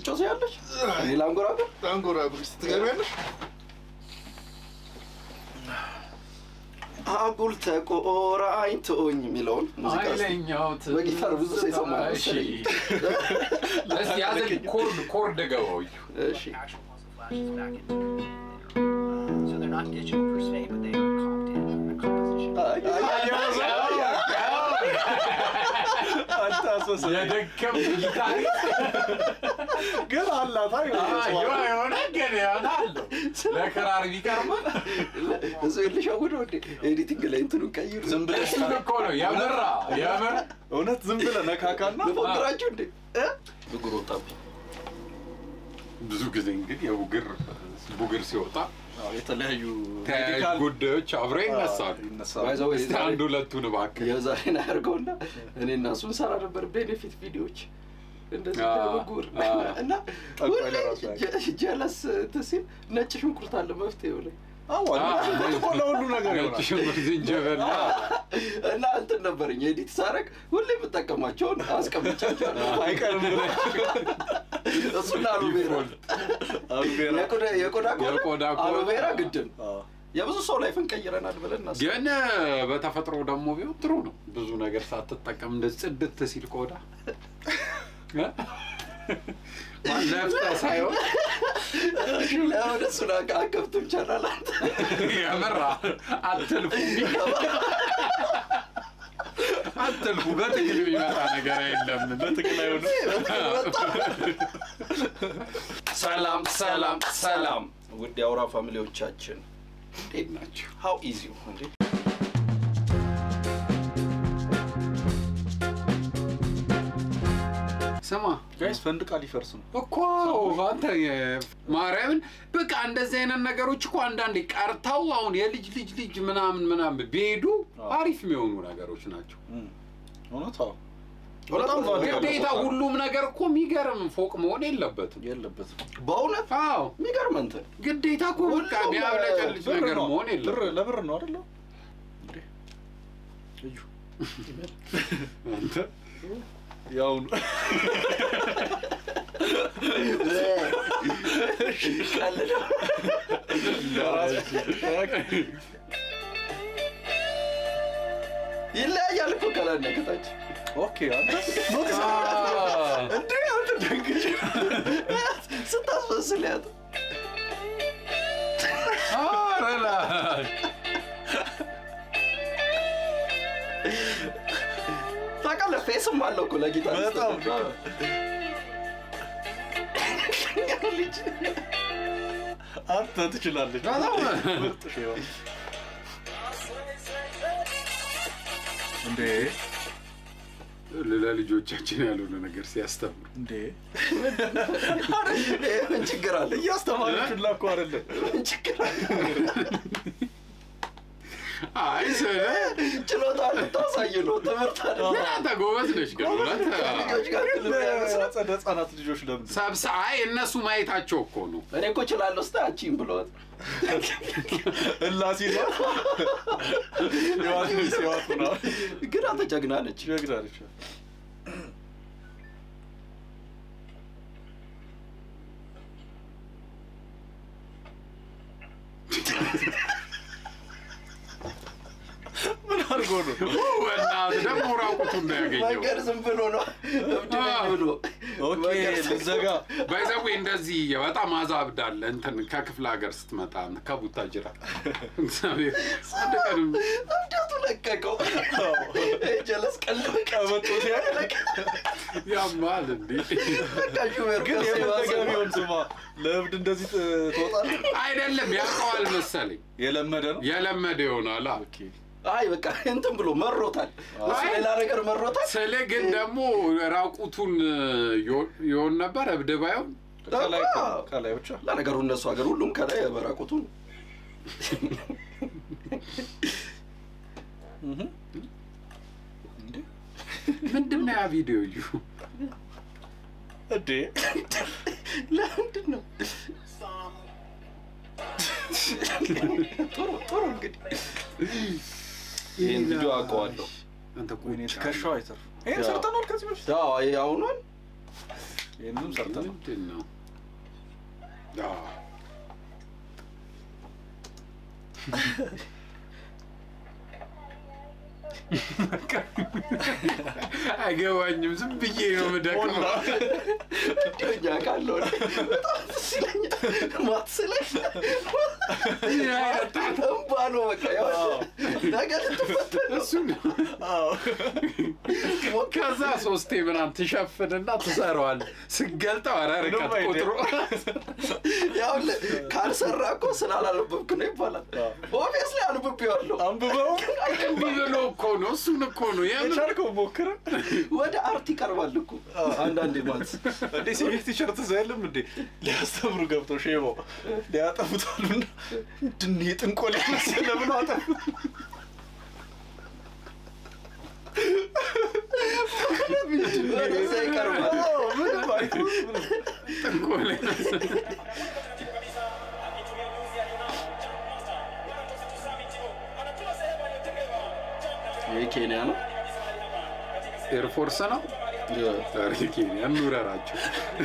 ልጮ ያለች እኔ ላንጎራጎር አንጎራጉር እስቲ ትገቢያለሽ? አጉል ተቆራኝቶኝ የሚለውን ሙዚቃ እስቲ ኃይለኛው በጊታር ብዙ ሰው ይሰማል እሺ መሰለኝ። እስቲ ያዘ ኮርድ ኮርድ ገባው እሺ actual muzzle flashes back in. So they're not digital per se, but they are comped in a composition. አይ፣ አይ፣ የደከም ጊታሪ ግን አላት አይ የሆነ ግን ይሆናል ለክራር ቢቀርብ እሱ ልሸውደው እንዴ ኤዲቲንግ ላይ እንትኑን ቀይሩ ዝም ብለሽ እሱን እኮ ነው የምራ የምር እውነት ዝም ብለህ ነካካና ልፎግራችሁ እንዴ እ? ብጉር ወጣብኝ ብዙ ጊዜ እንግዲህ የቡግር ቡግር ሲወጣ አዎ፣ የተለያዩ ተያያዥ ሜዲካል ጉዳዮች አብረው ይነሳሉ። ይነሳሉ። ባይ ዘ ወይ እስቲ አንድ ሁለቱን እባክህ የዛሬን አያርገውና እኔ እና እሱ እንሰራ ነበር ቤኔፊት ቪዲዮዎች እንደዚህ አ- ለብጉር አ- እና ጠንቋይ ሁሌ ለራሱ ጀ- ጀለስ እንትን ሲል ነጭ ሽንኩርት አለ መፍትሄው ላይ አዎ፣ ሽንኩርት እኮ ለሁሉ ነገር ነጭ ይሆናል። ሽንኩርት፣ ዝንጅብል እና እንትን ነበረኝ ኤዲት ሳረግ ሁሌ የምጠቀማቸውን አስቀምጫቸዋለሁ አይቀርም ብለህ እሱና አሎቬራ አሉቬራ የቆዳ- የቆዳ ከሆነ የቆዳ ከሆነ- አሎቬራ ግድም አዎ። የብዙ ሰው ላይፍን ቀይረናል ብለን እናስብ ግን በተፈጥሮ ደግሞ ቢሆን ጥሩ ነው። ብዙ ነገር ሳትጠቀም እንደ ጽድት ሲል ቆዳ እ? ነፍጠህ ሳይሆን ለምን እሱን አካ- አከፍቱም ቻናል አንተ የምራ አትልፉ አትልፉ። በትግል የሚመጣ ነገር የለም። በትግል አይሆንም። ሰላም ሰላም ሰላም ውድ የአውራ ፋሚሊዎቻችን እንዴት ናቸው? ሀው ኢዚ እንዴ ስማ ጋይስ ፈንድቃ ሊፈርስ ነው። እኮ አንተ የ- ማርያምን በቃ እንደዚህ አይነት ነገሮች እኮ አንዳንዴ ቀርተው አሁን የልጅ ልጅ ልጅ ምናምን ምናምን ቢሄዱ አዎ። አሪፍ የሚሆኑ ነገሮች ናቸው። እም፣ እውነት አዎ። በጣም ቫልዩ ግዴታ ሁሉም ነገር እኮ የሚገርም ፎቅ መሆን የለበትም። የለበትም። በእውነት አዎ የሚገርም እንትን ግዴታ እኮ በቃ ሁሉም የሚያብለጨልጭ ብር ነገር ነው። መሆን ብር የለበትም። ለብር ነው አይደለ? እዩ አንተ ያው ነው። ቀልደው ይለያያል እኮ ከላይ እና ከታች ኦኬ አንተ ኖቲስ እንዴ አንተ ደንግጭ ስታስመስል ያት ኧረ ላይ ታውቃለህ ፌስም አለው እኮ ለጊታር በጣም ልጅ አንተ ትችላለች። በጣም ምርጥ ሼዋ። እንዴ ለልጆቻችን ያልሆነ ነገር ሲያስተምሩ እንዴ ምን ችግር አለ እያስተማረችላ እኮ አይደለም ምን ችግር አለ አይ ስለ ችሎታ ልታሳይ ነው ትምህርት አለ ግን አንተ ጎበዝ ነች ግን እውነት ልጆች ጋር ትልም ያመስላል ጸደ ህጻናት ልጆች ለምን ሰብስ አይ እነሱ ማየታቸው እኮ ነው እኔ እኮ እችላለሁ ስታ አቺም ብለዋት እላሲ ነው የዋት ሚስ የዋት ነው ግን አንተ ጀግና ነች ጀግናለች ምን አድርጎ ነው በእናትህ ደግሞ ራቁቱን ነው ያገኘው መንገድ ዝም ብሎ ነው እብድ ነኝ ብሎ ኦኬ መንገድ ዝም- ልዘጋ ባይዘዌ እንደዚህ በጣም አዛብዳለ እንትን ከክፍለ ሀገር ስትመጣ ከቡታጅራ እግዚአብሔር አንድ ቀንም እብደቱ ለቀቀው ጀለስ ቀልብ ቀበጦ ሲያይ ያማል እንዴ በቃ ሹፌር ግን ከሱ የባሰ ነው። የፈለገ ቢሆን ስማ ለእብድ እንደዚህ ት- ትወጣለህ አይደለም ያውቀዋል መሰለኝ የለመደ ነው የለመደ ይሆናል አ። ኦኬ አይ በቃ እንትን ብሎ መሮታል እሱ አይ። ሌላ ነገር መሮታል ስለ ግን ደግሞ ራቁቱን ይሆን ነበር እብድ ባይሆን ከላይ አዎ። ከላይ ብቻ ለነገሩ እነሱ ሀገር ሁሉም ከላይ በራቁቱ ነው። እህ እንዴ ምንድን ነው ያ ቪዲዮ እዩ እንዴ ለምንድን ነው ጥሩ ጥሩ እንግዲህ ይህን ቪዲዮ አውቀዋለሁ አንተ እኮ ወይኔ ትከሻው አይተርፍ ይሄን ያው። ሰርተናል ከዚህ በፊት አዎ አሁኑን ይህንንም ሰርተናል። ምንድን ነው? አዎ። አይገባኝም። ዝም ብዬ ነው የምደቅመው። እኛ ካለው በጣም ደስ ይለኛል። ማትስለኝ ምን አይነት ጣጣ እንባ ነው በቃ ያው ነገ ልትፈተን ነው። እሱ ነው። አዎ። ከዛ ሶስቴ ምናምን ትሸፍንና ትሰራዋል። ስገልጠው ኧረ ርቀት ምንም አይደል። ቁጥሩ ያው ለ- ካልሰራ እኮ ስላላለበብክ ነው ይባላል። ኦብቪየስሊ አንብቤዋለሁ። አንብበው እምቢ ብሎ እኮ ነው። እሱን እኮ ነው የምር የቻልከው ሞክረ ወደ አርት ይቀርባል እኮ አንዳንዴ ማለት እንዴ ሲቪክ ቲሸርት እዛ የለም እንዴ ሊያስተምሩ ገብተው ሼባው ሊያጠፉታሉና ምንድን ነው የጥንቆላ መሰለ ብሎ አጠፉት። ወደዛ ይቀርባል። አዎ፣ ምንም አይተውም፣ ምንም። ጥንቆላ ይህ ኬንያ ነው። ኤርፎርስ ነው። ኧረ ኬንያ እንውረራቸው።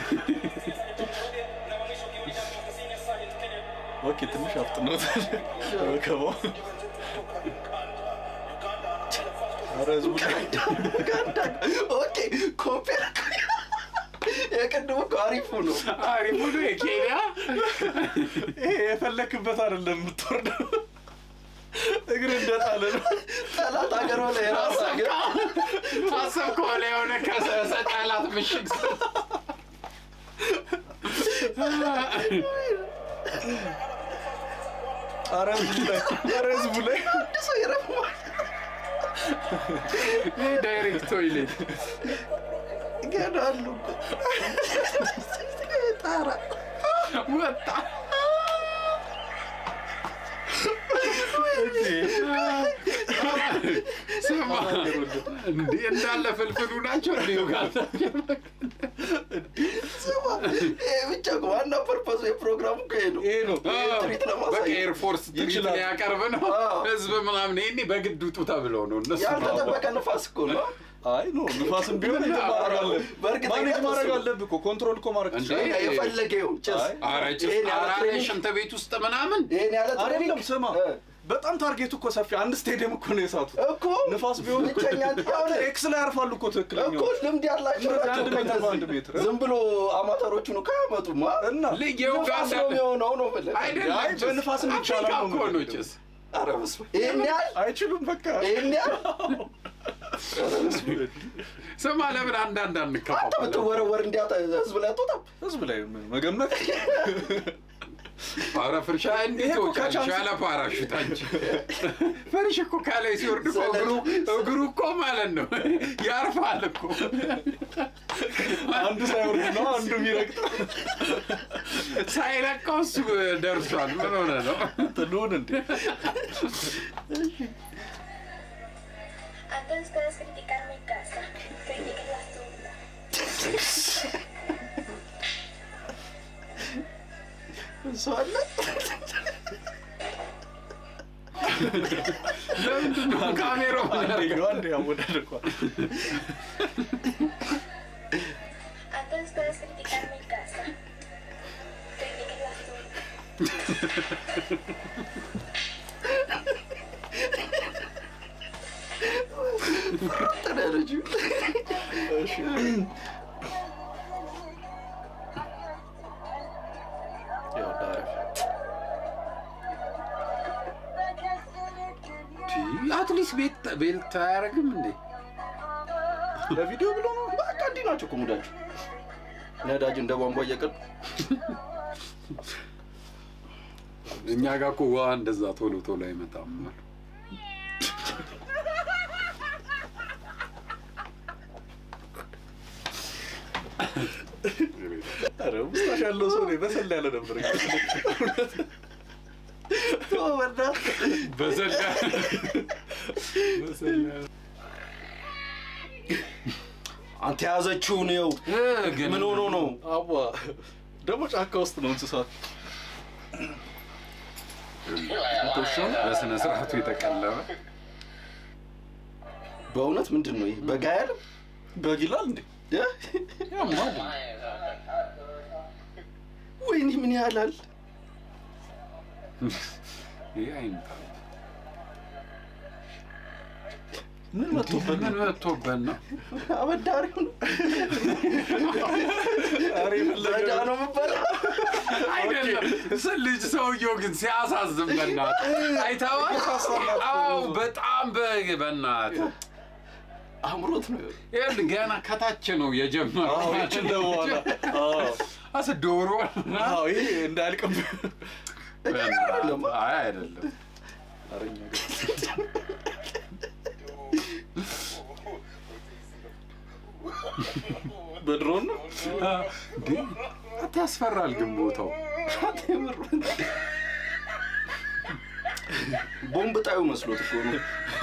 ኦኬ ትንሽ አፍጥነውታል ወከባው። ኧረ ህዝቡ ኡጋንዳ ኦኬ ኮምፔር የቅድሙ እኮ አሪፉ ነው። አሪፉ ነው የኬንያ ይሄ የፈለክበት አይደለም የምትወርደው እግር እንደጣለ ነው። ጠላት ሀገር ሆነ የራስ ሀገር አሰብክ ሆነ የሆነ ከሰሰ ጠላት ምሽግ ስር ኧረ ህዝቡ ላይ ኧረ ህዝቡ ላይ አንድ ሰው ይረግማል። ይህ ዳይሬክት ቶይሌት ይገዳሉ እኮ ጣራ ወጣ። ስማ እንዴ እንዳለ ፍልፍሉ ናቸው እንዲ ዩጋንዳ ስማ፣ ይሄ ብቻ እኮ ዋና ፐርፐሱ የፕሮግራሙ እኮ ይሄ ነው። ይሄ ነው ትርኢት በቃ ለማሳየት ኤርፎርስ ትርኢት ይችላል። ሊያቀርብ ነው አዎ። ህዝብ ምናምን ይሄኔ በግድ ውጡ ተብለው ነው እነሱ ያልተጠበቀ ንፋስ እኮ ነው። አይ ኖ ንፋስም ቢሆን እንትን ማድረግ አለብህ። በእርግጥ ማኔጅ እሱ ማድረግ ነው። አለብህ እኮ ኮንትሮል እኮ ማድረግ እንዴ? ትችላለህ። የፈለገ ይሁን ጭስ አይ፣ ኧረ ጭስ ይሄን ያለ ኧረ ትሬኒንግ- ሽንት ቤት ውስጥ ምናምን ይሄን ያለ አይደለም ትሬኒንግ ስማ እ፣ በጣም ታርጌቱ እኮ ሰፊ አንድ ስቴዲየም እኮ ነው የሳቱት እኮ ንፋስ ቢሆን እኮ ብቸኛ ያው ኤክስ ላይ ያርፋሉ እኮ ትክክለኛ እኮ ልምድ ያላቸው እንደዚህ ናቸው አንድ እኮ ሜትር በአንድ እነዚህ። ሜትር። ዝም ብሎ አማተሮቹን እኮ አያመጡማ። እና ልጅ ንፋስ የኡጋንዳ ነው የሚሆነው ነው የምልህ። አይደለም አይ፣ ጭስ በንፋስም ይቻላል አፍሪካ ነው እኮ ነው የምልህ። ጭስ ኧረ በስመ አብ። ይሄን ያህል አይችሉም በቃ ይሄን ያህል ስማ ለምን አንዳንድ አንተ አንከፋፈል ብትወረወር እንዲያጠ ህዝብ ላይ አትወጣም። ህዝብ ላይ መገመት ኧረ ፍርሻ እንዴት ይሄ እኮ ወጫለሽ ከቻንስ- ያለ ፓራሹት አንቺ ፍርሽ እኮ ከላይ ሲወርድ እኮ እግሩ እግሩ እኮ ማለት ነው ያርፋል እኮ አንዱ ሳይወርድ ነው አንዱ የሚረግጥ ሳይለቀው እሱ ደርሷል ምን ሆነ ነው ትሉን እንዴ Antes puedes criticar mi casa, critiquen la suya. እሱ አለ ለምንድን ነው ካሜራው አንደኛው አንድ ያወዳደቋል Antes puedes criticar mi casa, critiquen la suya. ተደረጁ አትሊስት ቤት ቤልት አያደርግም እንዴ ለቪዲዮ ብሎ ነው በቃ እንዲህ ናቸው እኮ ሙዳቸው። ነዳጅ እንደ ቧንቧ እየቀዱ እኛ ጋር እኮ ውሃ እንደዛ ቶሎ ቶሎ አይመጣም ኧረ ውስጣሽ ያለው ሰው ነው በሰላ ያለ ነበር በዘላ አንተ የያዘችውን ይኸው ግን ምን ሆኖ ነው? አቧ ደግሞ ጫካ ውስጥ ነው እንስሳት በስነ ስርዓቱ የተቀለበ በእውነት ምንድን ነው ይሄ? በጋ ያለ በግ ይላል እንዴ እ? ያማል። ወይኔ ምን ያህላል ይህ አይምጣ። ምን መጥቶበት ምን መጥቶበት ነው? አበዳሪው ነው ኧረ የፈለገ በዳ ነው የምበላ አይደለም ስ- ልጅ ሰውየው ግን ሲያሳዝን በእናትህ አይተኸዋል? አዎ በጣም በ- በእናትህ አምሮት ነው ይኸውልህ ገና ከታች ነው የጀመረው። አዎ ይችን ደዋላ አስ ዶሮ አዎ ይሄ እንዳያልቅም አይደለም። አይ አይደለም አረኛ ግን በድሮን ነው እንዴ አንተ ያስፈራል ግን ቦታው ቦምብ ጣዩ መስሎት እኮ ነው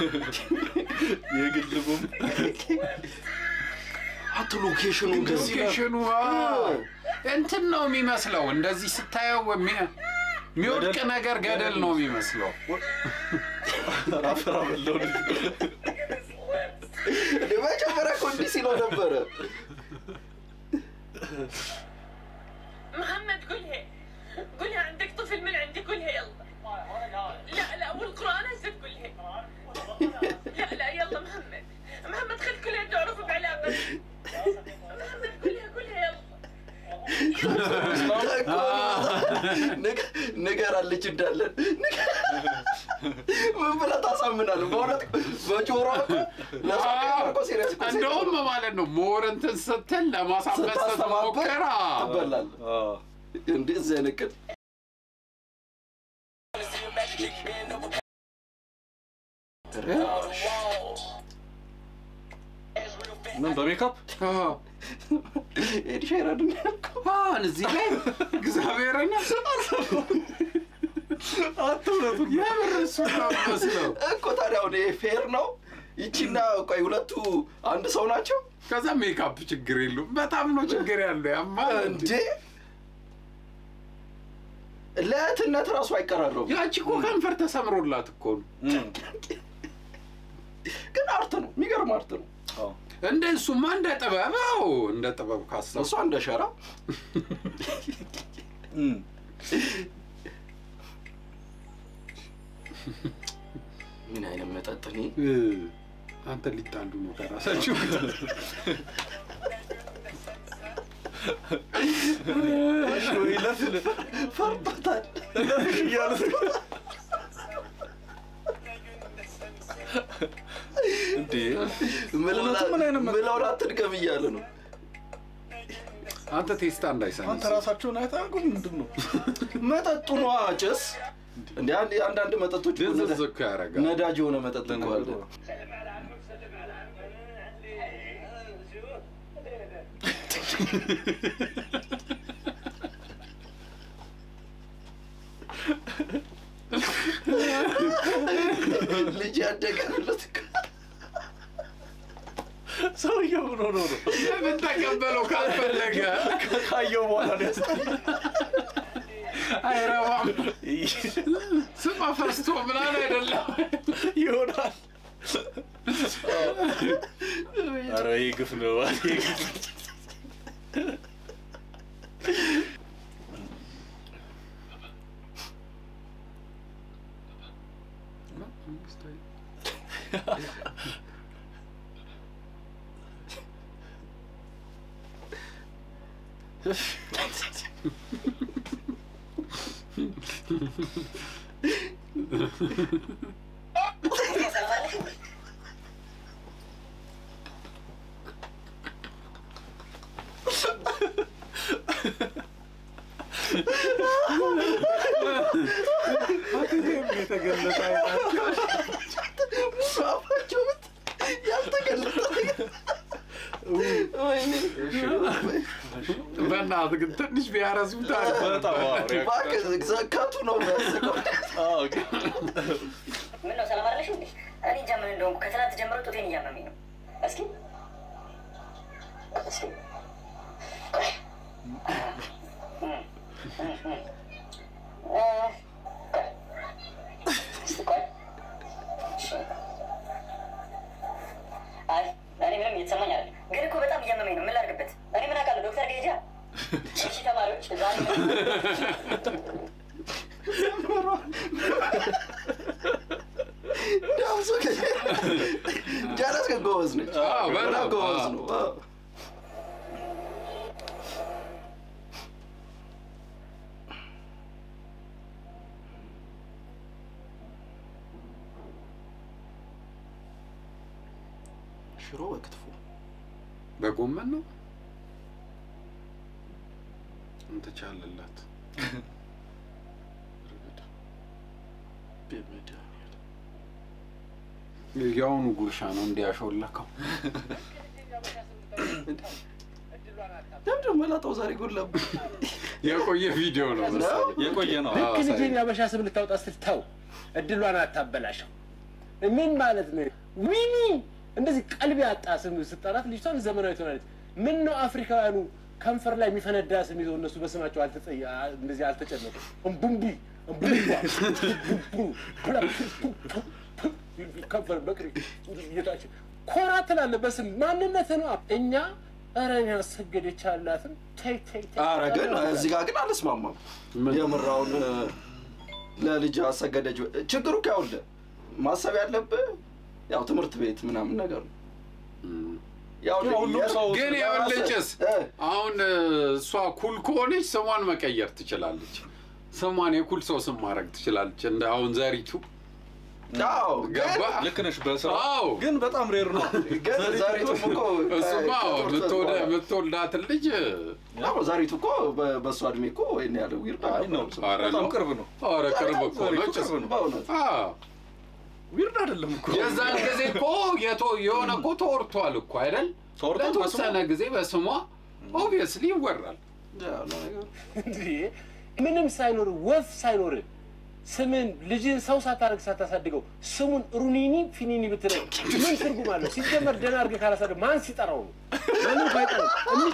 የግል ቦምብ አቶ ሎኬሽኑ ከዚህ ጋር ሎኬሽኑ አዎ፣ እንትን ነው የሚመስለው እንደዚህ ስታየው የሚ- የሚወድቅ ገደል- ነገር ገደል ነው የሚመስለው ራፍራ በለው ልጅ እንደ መጀመሪያ እኮ እንዲህ ሲለው ነበረ محمد قولها قولها عندك طفل من عندي قولها يلا لا لا والقرآن هسه تقولها لا لا يلا محمد محمد خل كلها تعرف بعلامة محمد قولها قولها يلا እኮ ንገ- ንገራለች እንዳለን ንገ- ምን ብለህ ታሳምናለህ? በእውነት በጆሮ እኮ ለሰው እኮ serious እኮ እንደውም ማለት ነው ሞር እንትን ስትል ለማሳመን ስታስተባበር ስትሞክር አዎ። ትበላለህ። እንደዚህ አይነት ቅጥ ምን በሜካፕ አዎ። ኤድ ሼረን ያልከው አሁን እዚህ ላይ እግዚአብሔርን አትውለቱ የምር እሱ ነው የሚመስለው። እኮ ታዲያ አሁን ይሄ ፌር ነው? ይቺና ቆይ ሁለቱ አንድ ሰው ናቸው ከዛ ሜካፕ ችግር የለውም። በጣም ነው ችግር ያለው ያማ እንዴ? ለእህትነት ራሱ አይቀራረቡም። ያቺ እኮ ከንፈር ተሰምሮላት እኮ ነው። ግን አርት ነው፣ የሚገርም አርት ነው። እንደ እሱማ እንደ ጥበብ አዎ፣ እንደ ጥበብ ካሰብ እሷ እንደ ሸራ ምን አይነት መጠጥ እኔ አንተ ሊጣሉ ነው ከራሳችሁ ለፍ ፈርቶታል። እያሉት እንዴ ምለውላ- ምን አይነት መጠጥ? ምለውላ አትድገም እያለ ነው። አንተ ቴስታ አንተ እንዳይሰንስ ራሳቸውን አይታጉም ምንድን ነው መጠጡ ነዋ ጭስ። እንደ አንድ አንዳንድ መጠጦች እኮ ነዳ- ድንዝዝ እኮ ያደርጋል። ነዳጅ የሆነ መጠጥ እኮ አለ። ልጅ ያደገለት እኮ ሰውየው ምን ሆኖ ነው ለምን ተቀበለው ካልፈለገ ካየው በኋላ ነው ያስጠላኝ። አይረባም። ስማ ፈስቶ ምናምን አይደለም ይሆናል ኧረ ይህ ግፍ ነው ይህ ግፍ የተገለጠ አይናቸው ሙሉ አፋቸው ብት ያልተገለጠ ወይኔ በእናትህ ግን ትንሽ ቢያረሱት አሪፍ ነበር። በጣም አዎ፣ እባክህ ዘካቱ ነው የሚያስቀው። አዎ፣ ግን ምን ነው ሰላም አይደለሽም እንዴ? እኔ እንጃ ምን እንደሆንኩ ከትናንት ጀምሮ ጡቴን እያመመኝ ነው። እስኪ እስኪ ቆይ። እ፣ ቆይ። እስኪ ቆይ። እሺ። አይ እኔ ምንም እየተሰማኝ አይደለም፣ ግን እኮ በጣም እያመመኝ ነው። ምን ላድርግ ዳብሶ ጃለስ ግን ጎበዝ ነች። አዎ፣ በጣም ጎበዝ አዎ። ነው። አዎ። ሽሮ በክትፎ በጎመን ነው እንትቻለላት በመድኃኒዓለም። የአሁኑ ጉርሻ ነው እንዲያሾለከው ለምንድን መላጣው ዛሬ ጎላብህ? የቆየ ቪዲዮ ነው መሰለኝ። የቆየ ነው። አዎ፣ ልክ ሳይ- ልጅን ያበሻ ስም ልታወጣ ስትል ተው፣ እድሏን አታበላሸው። ምን ማለት ነው? ዊኒ እንደዚህ ቀልብ ያጣ ስም ስጠራት ልጅቷን ዘመናዊ ትሆናለች። ምን ነው አፍሪካውያኑ ከንፈር ላይ የሚፈነዳ ስም ይዘው እነሱ በስማቸው አልተጸ- እንደዚህ አልተጨነቁ። እምቡምቢ እምቡምባ ከንፈር በቅሪ እየታች ኮራ ትላለህ በስም ማንነት ነው። እኛ ኧረ እኔ አሰገደች አላትም ተይ ተይ ተይ ኧረ ግን እዚህ ጋር ግን አልስማማም። ምን? የምራውን ለልጅ አሰገደች። ችግሩ እኮ ያውልህ ማሰብ ያለብህ ያው ትምህርት ቤት ምናምን ነገር ነው። ያው ያው ሁሉም ሰው ግን የወለጭስ እ። አሁን እ፣ እሷ ኩል ከሆነች ስሟን መቀየር ትችላለች። ስሟን የኩል ሰው ስም ማድረግ ትችላለች። እንደ አሁን ዘሪቱ አዎ ገባ ግን ልክ ነሽ በስራ አዎ ግን በጣም ሬር ነው። ግን ዛሬቱም እኮ እሱማ ከ- የምትወደ- ከትምህርት የምትወልዳትን ልጅ አዎ ዛሬቱ እኮ በ- በእሷ እድሜ እኮ ይሄን ያለ ዊርድ አይ ነው ኧረ በጣም ነው። ቅርብ ነው። ኧረ ቅርብ እኮ ዛሬቱ ነች። ቅርብ ነው። በእውነት አዎ ዊርድ አይደለም እኮ የዛን ጊዜ እኮ የቶ- የሆነ እኮ ተወርቷል እኮ አይደል? ተወርቷል ለተወሰነ ጊዜ በስሟ ኦብቪየስሊ ይወራል። ያው ለነገሩ እንዴ ምንም ሳይኖር ወፍ ሳይኖር ስምን ልጅን ሰው ሳታደርግ ሳታሳድገው ስሙን ሩኒኒ ፊኒኒ ብትለው ምን ትርጉም አለው? ሲጀመር ደህና አድርገህ ካላሳደግ ማን ሲጠራው ነው? ማንም ባይጠራው እሚ-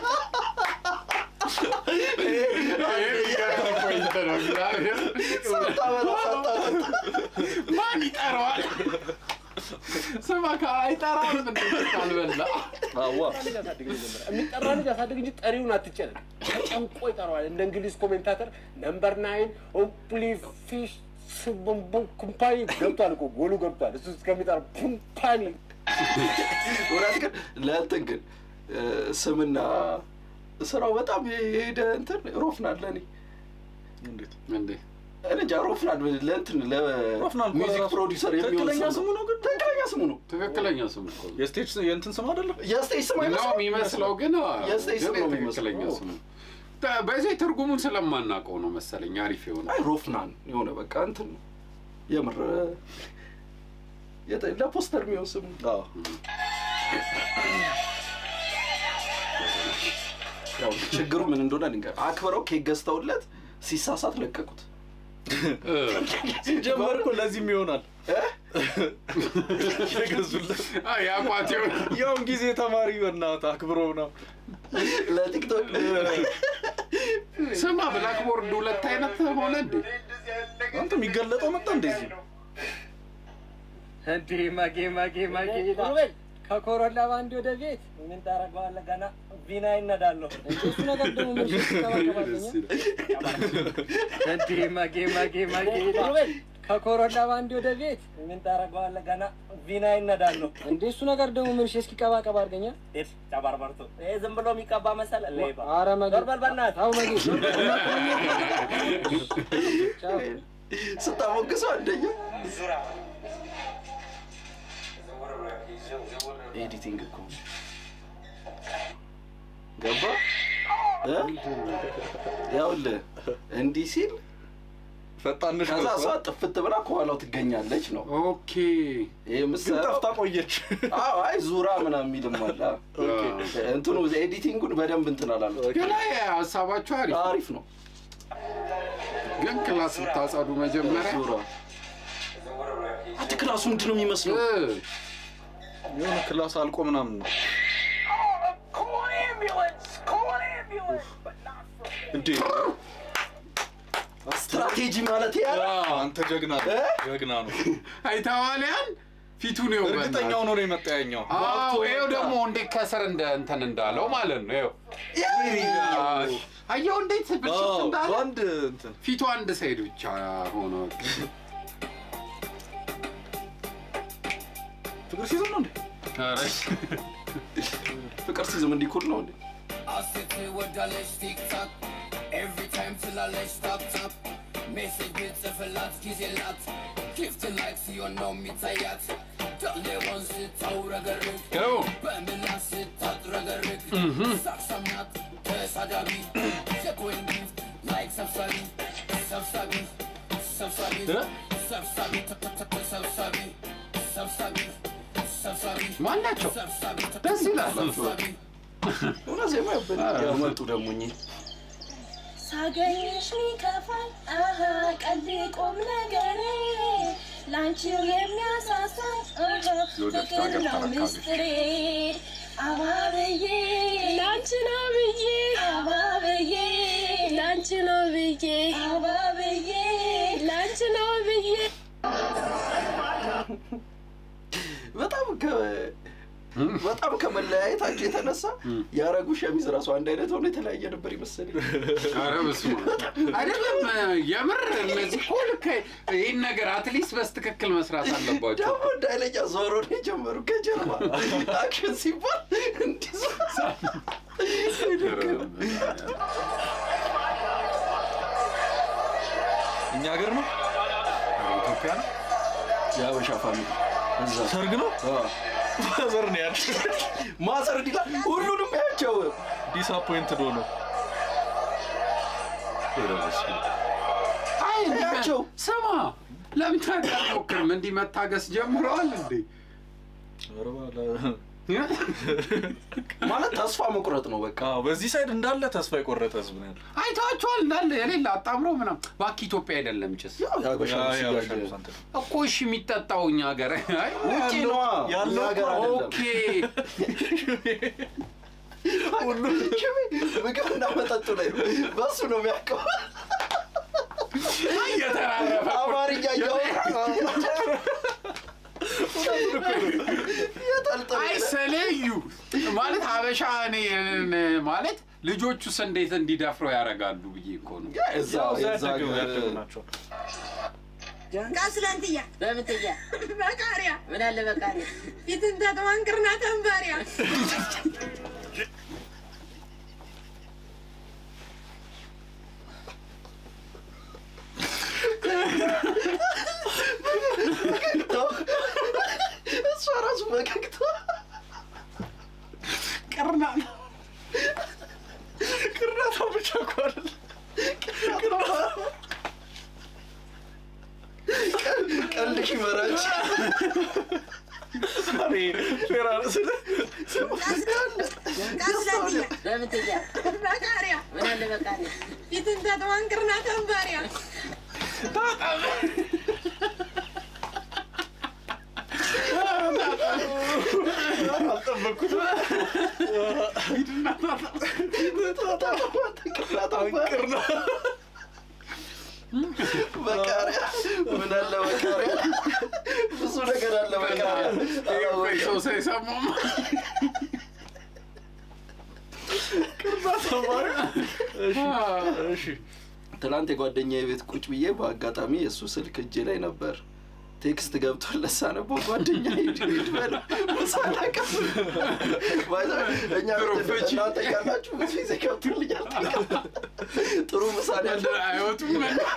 ሳታበላ ሳታጠጣ ማን ይጠራዋል? ስማ አይጠራም እንዴ ካልበላ አዋ ልጅ አሳድግ መጀመሪያ። የሚጠራ ልጅ አሳድግ እንጂ ጠሪውን አትጨነቅ። ተጨንቆ ይጠራዋል። እንደ እንግሊዝ ኮሜንታተር ነምበር ናይን ኦፕሊ ፊሽ ስቡምቡ ኩምፓኒ ገብቷል እኮ ጎሉ ገብቷል። እሱ እስከሚጠራ ኩምፓኒ እውነት ግን ለእንትን ግን እ፣ ስምና ስራው በጣም የሄደ እንትን ሮፍናን ለእኔ እንዴት እንዴ እኔ እንጃ ሮፍናን ለእንትን ሮፍናን እኮ ለሚውዚክ ራሱ ፕሮዲውሰር የሚሆን ትክክለኛ ስም ስሙ ነው ግን ትክክለኛ ስሙ ነው። ትክክለኛ ስም እኮ ነው። የስቴጅ የእንትን ስም አይደለም። የስቴጅ ስም ነው አይመስልም? የሚመስለው ግን የስቴጅ ስም ግን ነው የሚመስለው። ትክክለኛ ስሙ ተ- በዚህ ትርጉሙን ስለማናውቀው ነው መሰለኝ አሪፍ የሆነ አይ ሮፍናን የሆነ በቃ እንትን ነው የምር የተ- ለፖስተር የሚሆን ስም ነው። አዎ ያው ችግሩ ምን እንደሆነ ልንገርህ። አክብረው ኬክ ገዝተውለት ሲሳሳት ለቀቁት። እ፣ ሲጀመር እኮ ለዚህም ይሆናል እ? የገዙለት አይ፣ የአቋት የሆነ ያውም ጊዜ ተማሪ በእናትህ አክብሮ ነው። ለቲክቶክ ስማ ብላክቦርድ ሁለት አይነት ሆነ እንዴ አንተ የሚገለጠው መጣ እንደዚህ እንዴ ማጌ ማጌ ማጌ ሩቤል ከኮሮላ ባንድ ወደ ቤት ምን ታደርገዋለህ? ገና ቪና ይነዳለሁ። እሱ ነገር ደግሞ ምን ይከባከባልኝ? እንዴ ማጌ ማጌ ማጌ ሩቤል ከኮሮላ ባንድ ወደ ቤት ምን ታደርገዋለህ? ገና ቪና ይነዳለሁ። እንዴ እሱ ነገር ደግሞ ምን እስኪ ቀባቀባ አድርገኛ ተባርበርቶ ይሄ ዝም ብሎ የሚቀባ መሰለ ሌባ። ኧረ መጌ በርበር በእናትህ አው መጌ ቻው ስታሞግሰው አንደኛ ኤዲቲንግ እኮ ገባ እ? ያውልህ እንዲህ ሲል ፈጣንሽ ከዛ ነው እሷ ጥፍት ብላ ከኋላው ትገኛለች ነው ኦኬ ይህ ግን ምሰራው ጠፍታ ቆየች። አዎ አይ ዙራ ምናምን የሚልም አለ እንትኑ ኤዲቲንጉን በደንብ እንትን አላሉት ግን አይ ሀሳባችሁ አሪፍ አሪፍ ነው ግን ክላስ ብታጸዱ መጀመሪያ ዙራ አት ክላሱ ምንድን ነው የሚመስለው እ፣ የሆነ ክላስ አልቆ ምናምን ነው Call an ambulance! Call an ambulance! But not for እንዴ ስትራቴጂ ማለት ያ አዎ። አንተ ጀግና ነው እ? ጀግና ነው። አይተዋልያን ፊቱን ነው እርግጠኛ ሆኖ ነው የመጣ ያኛው። አዎ ይኸው ደግሞ እንዴት ከስር እንደ እንትን እንዳለው ማለት ነው ይኸው አየው እንዴት ብልሽት አዎ፣ እንዳለ በአንድ እንትን ፊቱ አንድ ሳይድ ብቻ ሆኖ ፍቅር ሲይዘው ነው እንዴ? ኧረ ፍቅር ሲዝም እንዲህ ኩል ነው እንዴ? አሴት ወዳለች ቲክታክ ኤቭሪ ታይም ትላለች ታፕ ታፕ ሜሴጅ ብጽፍላት ጊዜ ላት ጊፍት ላይክ ሲሆን ነው የሚታያት ሌዋን ስታውረገርግ ገቡ በምላስ ስታጥረገርግ ሳቅሳምናት ተሳዳቢ ሴኮይን ጊፍት ላይክ ሰብሳቢ ሰብሳቢ ሰብሳቢ ሰብሳቢ ሰብሳቢ ሰብሳቢ ሰብሳቢ ማን ናቸው? ሰብሳቢ ደስ ይላል። ሰብሳቢ እውነት ዜማ ያበል ያመጡ ደግሞ እኚህ ሳገኝሽ ሚከፋል አሀ ቀልድ ቁም ነገሬ ላንቺው የሚያሳሳኝ አሀ የወደፊት ፍቅር ሀገር ነው ተረካቢ። ምስጢሬ አባብዬ ላንቺ ነው ብዬ አባብዬ ላንቺ ነው ብዬ አባብዬ ላንቺ ነው ብዬ በጣም ከ በጣም ከመለያየታቸው የተነሳ ያረጉ ሸሚዝ ራሱ አንድ አይነት ሆኖ የተለያየ ነበር ይመስለኝ። ኧረ በስመ አብ። አይደለም የምር እነዚህ እኮ ልክ ይህን ነገር አትሊስት በስትክክል መስራት አለባቸው። ደግሞ እንደ ኃይለኛ ዞሮ ነው የጀመሩ ከጀርባ አክሽን ሲባል እንዲህ እኛ ሀገር ነው ኢትዮጵያ ነው። የሀበሻ ፋሚሊ እዛ ሰርግ ነው ማዘር ነው ያለ ማዘር እንዲላ ሁሉንም ያቸው ዲስአፖይንትድ ሆኖ አይ እንዲህ ያቸው ስማ ለምን ታዲያ አትሞክርም? እንዲህ መታገስ ጀምረዋል እንዴ? ማለት ተስፋ መቁረጥ ነው በቃ። አዎ፣ በዚህ ሳይድ እንዳለ ተስፋ የቆረጠ ህዝብ ነው ያለው። አይተዋቸዋል እንዳለ የሌለ አጣምሮ ምናምን። እባክህ ኢትዮጵያ አይደለም ጭስ ያው የሀበሻ ያ- ልብስ የሀበሻ ሲጋዝ- ልብስ አንተ ነው። እኮ እሺ የሚጠጣው እኛ ሀገር አይ፣ ውጪ ነዋ ያለው እኛ ሀገር እኮ አይደለም። ኦኬ ሁሉም ሽሜ ምግብና መጠጡ ላይ ነው። በሱ ነው የሚያውቀው። እየተራረፈ አማርኛ እያወራ የጠልጠል አይሰለዩ ማለት ሀበሻ እኔ ማለት ልጆቹስ እንዴት እንዲደፍረው ያደርጋሉ ብዬ እኮ ነው። እዛ ያው እዛ የዛ ያደጉ ሀገር- ያደጉ ናቸው። ቃስላንትያ በምትያ በቃሪያ ምን አለ በቃሪያ ፊትን ተጥዋንቅርና ተንባሪያ እሷ ራሱ ፈገግታ ቅርና ቅርናታ ብቻ እኮ አይደለም። ቀልሽ ይመራች እኔ ፌራ ስለ ቃስላንትያ በምትያ በቃሪያ ምን አለ በቃሪያ ፊትን ተጥዋንቅርና ተንባሪያ አልጠበቅኩትም። ቅርና በቃሪያ ምን አለ በቃሪያ ብዙ ነገር አለ በቃሪያ ሰው ሳይሰማም እሺ ትናንት የጓደኛ የቤት ቁጭ ብዬ በአጋጣሚ የእሱ ስልክ እጄ ላይ ነበር። ቴክስት ገብቶለት ሳነበው ጓደኛ ሂድ ሂድ በለው ምሳ ላቀፍ እኛ ቤት እናንተ እያላችሁ ብዙ ጊዜ ገብቶልኛል። ጥሩ ምሳ ነው ያለው አይወጡም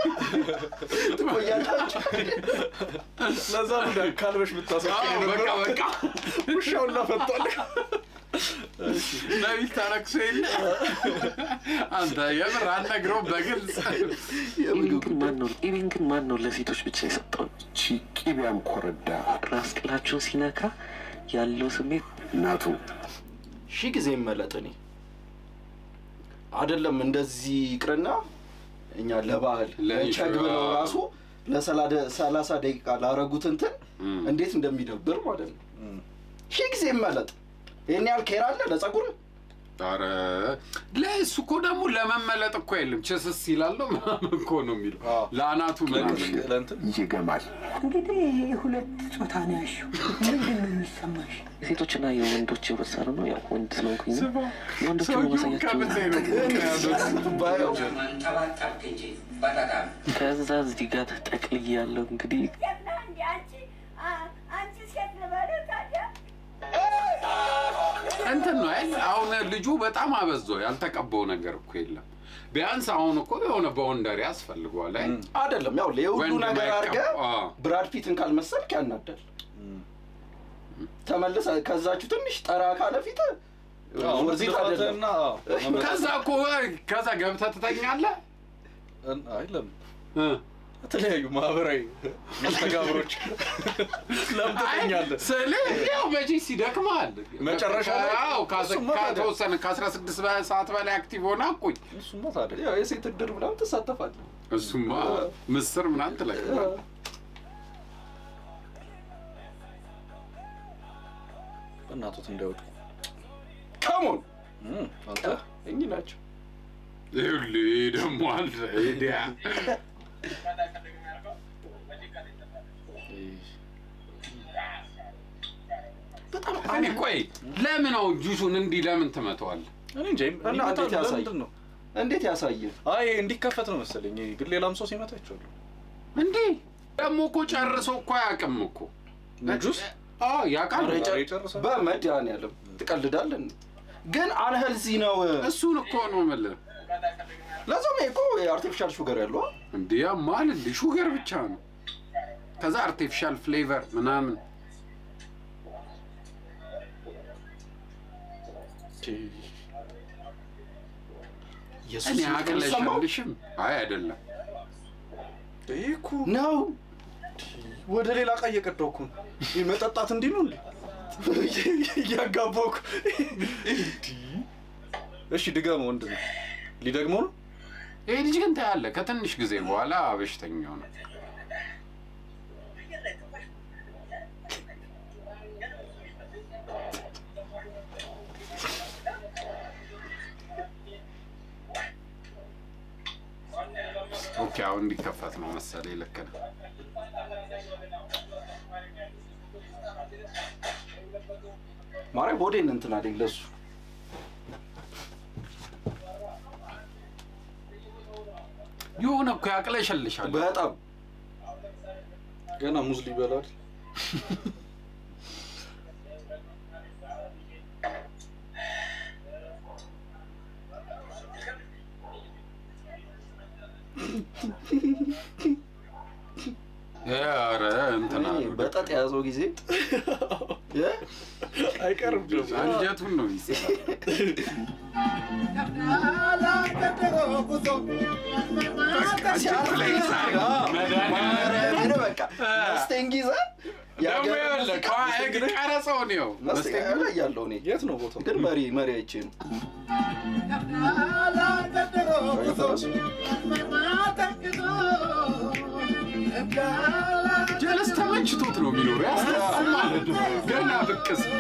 ትቆያላችሁ። ለዛ ነው እንደ ካልበሽ ብታሰቂ በቃ በቃ ውሻውን ላፈቷል። ነቢል ታረክሶ የለ አንተ የምር አልነግረውም በግልጽ የምግብ ግን ማን ነው ኢቤን ግን ማን ነው ለሴቶች ብቻ የሰጠው? እቺ ቂቢያም ኮረዳ ራስ ቅላቸውን ሲነካ ያለው ስሜት እናቱ ሺህ ጊዜ ይመለጥ እኔ አይደለም እንደዚህ ይቅርና እኛ ለባህል ለቸግ ብለው ራሱ ለሰላሳ ደቂቃ ላረጉት እንትን እንዴት እንደሚደብር ማለት ነው። ሺህ ጊዜ ይመለጥ። ይህን ያህል ኬር አለ ለጸጉር ኧረ ለእሱ እኮ ደግሞ ለመመለጥ እኮ የለም ችስስ ይላለው ምናምን እኮ ነው የሚለው ለአናቱ ምናምን ለእንትን ይገማል። እንግዲህ ይህ ሁለት ጾታ ነው ያልሽው። ምንድን ነው የሚሰማሽ? የሴቶችና የወንዶች ህብረተሰብ ነው። ያው ወንድ ስለሆንኩኝ ነው። የወንዶች ሰውየው ማሳያቸው ከምን ላይ ነው ባየው ማንጠባጠብክ እንጂ በጣም ከዛ እዚህ ጋር ተጠቅልዬ ያለው እንግዲህ አንቺ ሴት ልበልህ ታዲያ እንትን ነው አይደል? አሁን ልጁ በጣም አበዞ ያልተቀባው ነገር እኮ የለም። ቢያንስ አሁን እኮ የሆነ በወንደሪ ያስፈልገዋል አይደል? አይደለም ያው የሁሉ ወንድ ነገር ማይቀባ- አድርገህ አዎ። ብራድ ፒትን ካልመሰልክ ያናዳል። ተመልሰ ከዛችሁ ትንሽ ጠራ ካለ ፊት ወርዚት አይደለም። ከዛ እኮ ከዛ ገብተህ ትተኛለህ። አይ ለምን የተለያዩ ማህበራዊ መስተጋብሮች ለምን ትተኛለህ? ስልህ ያው መቼስ ይደክምሃል። መጨረሻ ላይ አዎ፣ ከ- እሱማ ታዲያ። ከተወሰነ ከአስራ ስድስት ሰዓት በላይ አክቲቭ ሆነ አቁኝ። እሱማ ታዲያ ያው የሴት እድር ምናምን ትሳተፋለህ። እሱማ ምስር ምናምን ትለቅማለህ። በእናቶት እንዳይወጡ ከሞን አንተ እኚህ ናቸው። ይኸውልህ ደግሞ አለ ሄዲያ በጣም እኔ ቆይ ለምን አሁን ጁሱን እንዲህ ለምን ትመተዋለህ? እኔ እንጃ እና ይመታሉ። እንዴት ያሳይ? ለምንድን ነው? እንዴት ያሳየ? አይ እንዲከፈት ነው መሰለኝ። ግን ሌላም ሰው ሲመታ ይቻሉ እንዴ ደግሞ እኮ ጨርሶ እኮ አያውቅም እኮ ጁስ አዎ ያውቃል። ኧረ ኧረ ጨ- ይጨርሳል። በመድኃኒዓለም ትቀልዳለን። ግን አንሄልዚ ነው። እሱን እኮ ነው የምልህ። ለዛም ይሄ እኮ የአርቲፊሻል ሹገር ያለው አ? እንዴ ያማል እንዴ ሹገር ብቻ ነው። ከዛ አርቲፊሻል ፍሌቨር ምናምን ኢየሱስ እኔ ይመስገን። አቅለሸልሽም። አይ አይደለም ይሄ እኮ ነው ወደ ሌላ እቃ እየቀዳሁ እኮ ነው። ይህ መጠጣት እንዲህ ነው እንዴ? እያጋባሁ እኮ። እሺ ድገመው። ወንድ ነው ሊደግመው ነው። ይሄ ልጅ ግን ታያለህ ከትንሽ ጊዜ በኋላ በሽተኛ ነው። ኦኬ አሁን እንዲከፈት ነው መሰለኝ። ልክ ነው። ማርያም ሆዴን እንትን አለኝ ለሱ የሆነ እኮ ያቅለሸልሻል። በጣም ገና ሙዝ ሊበላል። ኧረ እንትና እኔ በጠጥ የያዘው ጊዜ እ? አይቀርም ደግሞ አንጀቱን ነው የሚሰራው። ኧረ በቃ መስቴንግ ይዘህ ደግሞ ይኸውልህ ከዋ- ቀረጸው ነው መስቴንግ ላይ ያለው እኔ የት ነው ቦታው? ግን መሪ መሪ አይቼ ነው ጀለስ ተመችቶት ነው የሚኖረው። ያስታውቃል ማለት ነው። ገና ብቅ ሲል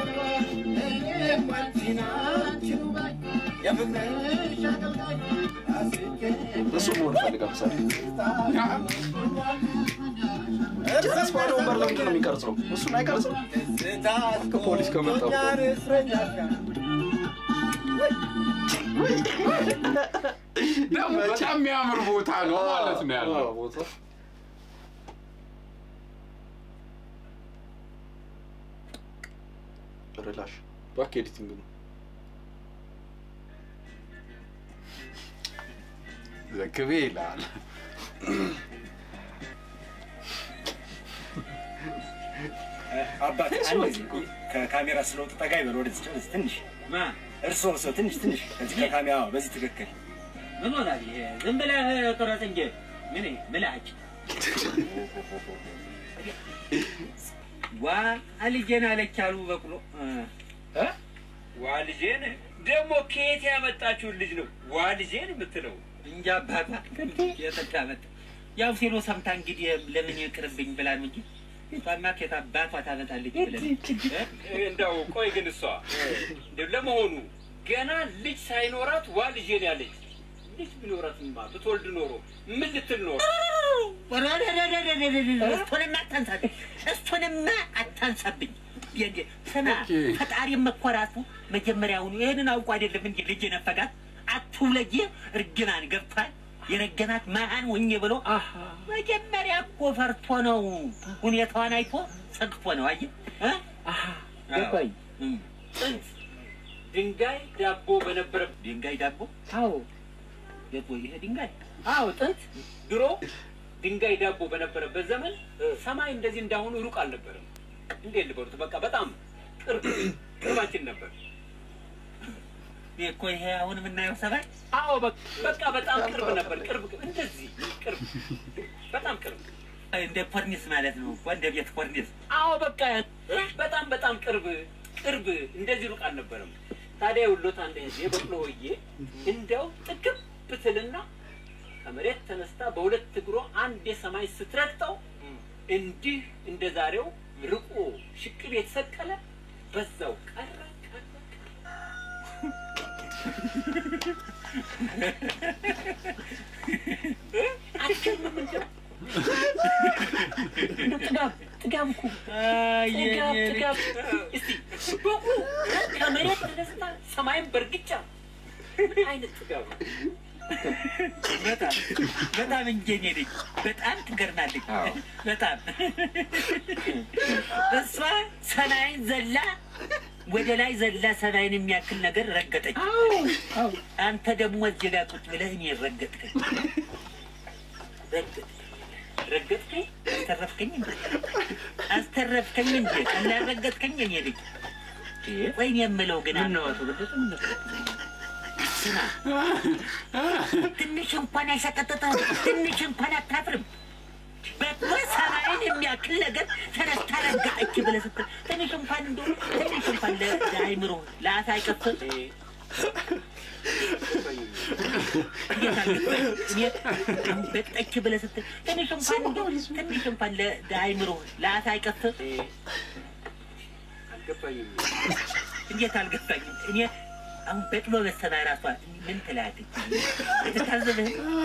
እሱ መሆን ፈልጋል ምሳሌ ጀለስ ባዶ ወንበር ለምንድን ነው የሚቀርጸው? እሱን አይቀርጽም። ፖሊስ ከመጣ ደግሞ በጣም የሚያምር ቦታ ነው ማለት ነው ያለው። ቦታ ሪላሽ ባክ ኤዲቲንግ ነው። ዘክቤ ይላል። አባት አንድ ጊዜ ከካሜራ ስለወጡ ጠጋ ይበል ወደዚህ ወደዚህ ትንሽ ማ እርሶ እርሶ ትንሽ ትንሽ ከዚህ ከካሜራ በዚህ ትክክል ምን ሆናል ይሄ? ዝም ብለህ ቅረጽ እንጂ ምን ምላጭ ዋ ልጄን አለች አሉ በቅሎ እ? ዋ ልጄን ደግሞ ከየት ያመጣችውን ልጅ ነው ዋ ልጄን የምትለው? እንጃ አባቷ የጠጣ መጣ ያው ሲሎ ሰምታ እንግዲህ ለምን ይቅርብኝ ብላ ነው እንጂ ቤቷማ ከየት አባቷ ታመጣለች ብለን እ? እንደው ቆይ ግን እሷ እንደው ለመሆኑ ገና ልጅ ሳይኖራት ዋ ልጄን ያለች ልጅ ቢኖራትማ ብትወልድ ኖሮ ምን ልትል ኖሮ? እሱንማ አታንሳብኝ፣ እሱንማ አታንሳብኝ። የእንደ- ስማ ኦኬ። ፈጣሪ መኮራቱ መጀመሪያውኑ ይህንን አውቁ አይደለም እንጂ ልጅ የነፈጋት አትውለጅ እርግማን ገብቷል። የረገማት መሀን ሆኜ ብሎ መጀመሪያ እኮ ፈርቶ ነው። ሁኔታዋን አይቶ ሰግቶ ነው። አየህ እ? ገባኝ። ጥንት ድንጋይ ዳቦ በነበረ ድንጋይ ዳቦ አዎ የት ወይ ይሄ ድንጋይ አዎ ጥንት ድሮ ድንጋይ ዳቦ በነበረበት ዘመን ሰማይ እንደዚህ እንዳሁኑ ሩቅ አልነበረም። እንዴት ልበሉት? በቃ በጣም ቅርብ ቅርባችን ነበር። ይሄ እኮ ይሄ አሁን የምናየው ሰማይ አዎ በ- በቃ በጣም ቅርብ ነበር። ቅርብ እንደዚህ ቅርብ በጣም ቅርብ እንደ ኮርኒስ ማለት ነው እኮ እንደ ቤት ኮርኒስ አዎ በቃ በጣም በጣም ቅርብ ቅርብ እንደዚህ ሩቅ አልነበረም። ታዲያ የውሎት አንድ ጊዜ በቅሎ ወዬ እንደው ጥግብ ብትልና ከመሬት ተነስታ በሁለት እግሮ አንድ የሰማይ ስትረግጠው እንዲህ እንደ ዛሬው ርቆ ሽቅብ የተሰቀለ በዛው ቀረ ቀረ ቀረ። አትገርምም እንደው እንደው ጥጋብ ጥጋብ እኮ ጥጋብ ጥጋብ እስቲ በቁ ከመሬት ተነስታ ሰማይን በእርግጫ ምን አይነት ጥጋብ ነው? በጣም በጣም እንጀኔ ነኝ። በጣም ትገርማለች። በጣም እሷ ሰማይን ዘላ ወደ ላይ ዘላ ሰማይን የሚያክል ነገር ረገጠች። አንተ ደግሞ እዚህ ጋር ቁጭ ብለህ እኔ ረገጥከኝ ረገጥ ረገጥከኝ አስተረፍከኝ እንዴ አስተረፍከኝ እንዴ ቀላል ረገጥከኝ እኔ ልጅ ወይም የምለው ግን ነው አቶ ስማ ትንሽ እንኳን አይሰቀጥጥም፣ ትንሽ እንኳን አታፍርም። በጥሩ ሰማይን የሚያክል ነገር ተነስታ ረገጠች ብለህ ስትል ትንሽ እንኳን እንደ ትንሽ እንኳን ለ- ለአይምሮ ለአፍ አይቀፍም። እንዴት አልገባኝ? እኔ አሁን በጠች ብለህ ስትል ትንሽ እንኳን እንደ ትንሽ እንኳን ለ- ለአይምሮ ለአፍ አይቀፍም። አልገባኝም። እንዴት አልገባኝም? እኔ አሁን በቅሎ በሰማ ራሷ ምን ትላለች? የተታዘበህ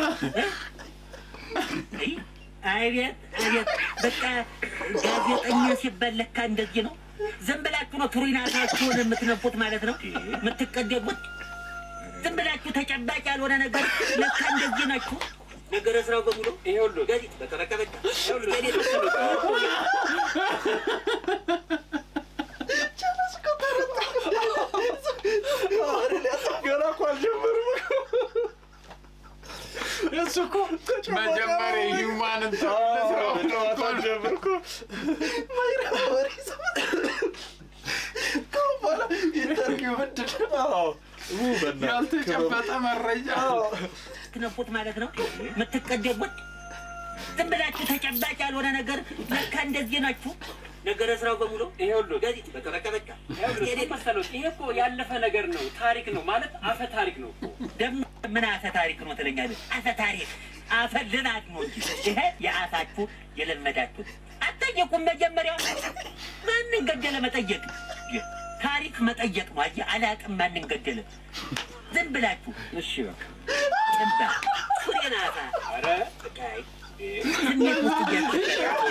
አቤት አቤት፣ በቃ ጋዜጠኛ ሲባል ለካ እንደዚህ ነው። ዝም ብላችሁ ነው ቱሪናታችሁን የምትነፉት ማለት ነው የምትቀደሙት። ዝም ብላችሁ ተጨባጭ ያልሆነ ነገር ለካ እንደዚህ ናችሁ። ነገረ ስራው በሙሉ ይኸውልህ ጋዜጥ በቃ በቃ በቃ ይኸውልህ ጋዜጥ ገና እኮ አልጀመርም እኮ። እሱ እኮ መጀመሪያ ሂውማንን ጨዋታ ጀመርኩ። ኢንተርቪው ምንድን ነው? ያልተጨበጠ መረጃ ትነፉት ማለት ነው የምትቀደሙት። ዝም ብላችሁ ተጨባጭ ያልሆነ ነገር ለካ እንደዚህ ናችሁ። ነገረ ስራው በሙሉ ይኸውልህ ጋዜጥ በቃ በቃ በቃ ይኸውልህ ምን መሰሎት፣ ይሄ እኮ ያለፈ ነገር ነው፣ ታሪክ ነው ማለት አፈ ታሪክ ነው እኮ። ደግሞ ምን አፈ ታሪክ ነው ትለኛለህ? አፈ ታሪክ አፈ ልናት ነው እንጂ ይሄ የአፋችሁ የለመዳችሁት። አትጠየቁም። መጀመሪያ ማንን ገደለ መጠየቅ ታሪክ መጠየቅ ነው። አየህ አላቅም ማንን ገደለ ዝም ብላችሁ እሺ በቃ ጭባ ሱሬን አፋ ኧረ አይ ስሜት ውስጥ እያስገባችሁ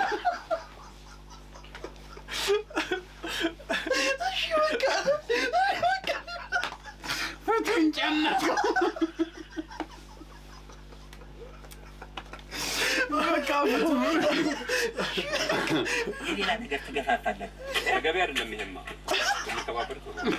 ፍቱን ጨነቀው። በቃ ፍቱ። የሌላ ነገር ትገፋፋላችሁ። ተገቢ አይደለም። ይሄማ የሚተባበር ጥሩ ነው።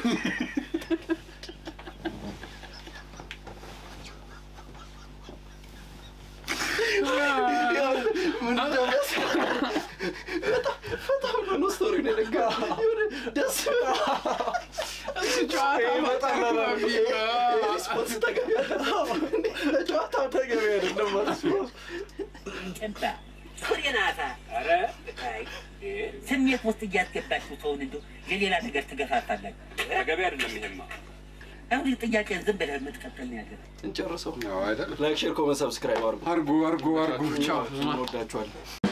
ምን እንደሚያስ- በጣም ፈታ ብሎ ነው ስቶሪውን የነገረው። የሆነ ደስ እሱ ጨዋታ በጣም በጣም ነው የሚገርም። ሪስፖንስ ተገቢ አይደለም። ጨዋታው ተገቢ አይደለም ማለት ነው። ጭባ ሱሬን አፋ ኧረ አይ ስሜት ውስጥ እያስገባችሁ ሰውን እንደው የሌላ ነገር ትገፋፋላችሁ። ተገቢ አይደለም። ይሄማ አሁን ጥያቄን ዝም ብለህ የምትቀጥል ነው ያለው። እንጨርሰው። ነው አይደል? ላይክ፣ ሼር፣ ኮመንት፣ ሰብስክራይብ አድርጉ። አርጉ አርጉ አርጉ። ቻው። እንወዳችኋለን።